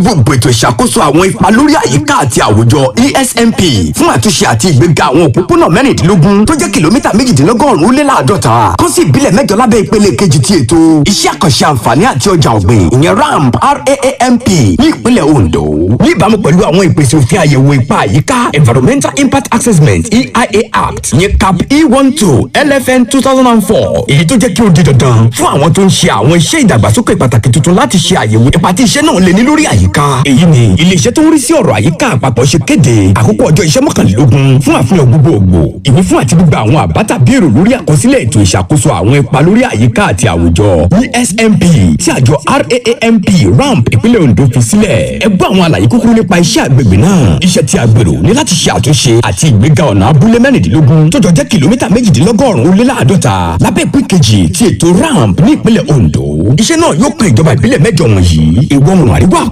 gbogbo ètò ìṣàkóso àwọn ipa lórí àyíká àti àwùjọ esmp fún àtúnṣe àti ìgbéga àwọn òpópónà mẹ́rìndínlógún tó jẹ́ kìlómítà méjìdínlọ́gọ́rùn-ún ó lé láàdọ́ta kó sì ìbílẹ̀ mẹ́jọ lábẹ́ ìpele kejì ti ètò iṣẹ́ àkànṣe àǹfààní àti ọjà ọ̀gbìn ìyẹn ramp raamp ní ìpínlẹ̀ ondo níbàámu pẹ̀lú àwọn ìpèsè òfin àyẹ̀wò ipa àyíká environmental impact assessment eia act ní cap e one two lfn two thousand and four èyí tó jẹ́ kí ó di dandan fún àwọn tó ń ṣe àwọn iṣẹ́ ìdàgbàsókè pàtàkì tuntun láti ṣe àyẹ̀wò ipa tí iṣẹ́ náà lè ní lórí àyíká èyí ni iléeṣẹ́ tó ń rí sí ọ̀rọ̀ àyíká àpapọ̀ ṣe kéde àkókò ọjọ́ iṣẹ́ mọ́kànlélógún fún àfihàn gbogbogbò ìwé fún àti gbígba àwọn àbá tàbí èrò lórí àkọsílẹ̀ ètò ìṣàkóso àwọn ipa lórí àyíká àti àwùjọ esmp tí àjọ raamp ramp ìpínlẹ̀ ondo fi sílẹ̀ ẹ gbọ́ àwọn àlàyé kúkúrú nípa iṣẹ́ àgbègbè náà iṣẹ́ tí a gbèrò ní láti ṣe àtúnṣe àti ìgbéga ọ̀nà abúlé mẹ́rìndínlógún tó jọ jẹ́ kìlómítà méjìdínlọ́gọ́rùn-ún ó lé láàdọ́ta lábẹ́ ìpín kejì ti ètò ramp ní ìpínlẹ̀ ondo iṣẹ́ náà yóò kan ìjọba ìbílẹ̀ mẹ́jọ wọ̀nyí ìwọ̀ oòrùn àríwá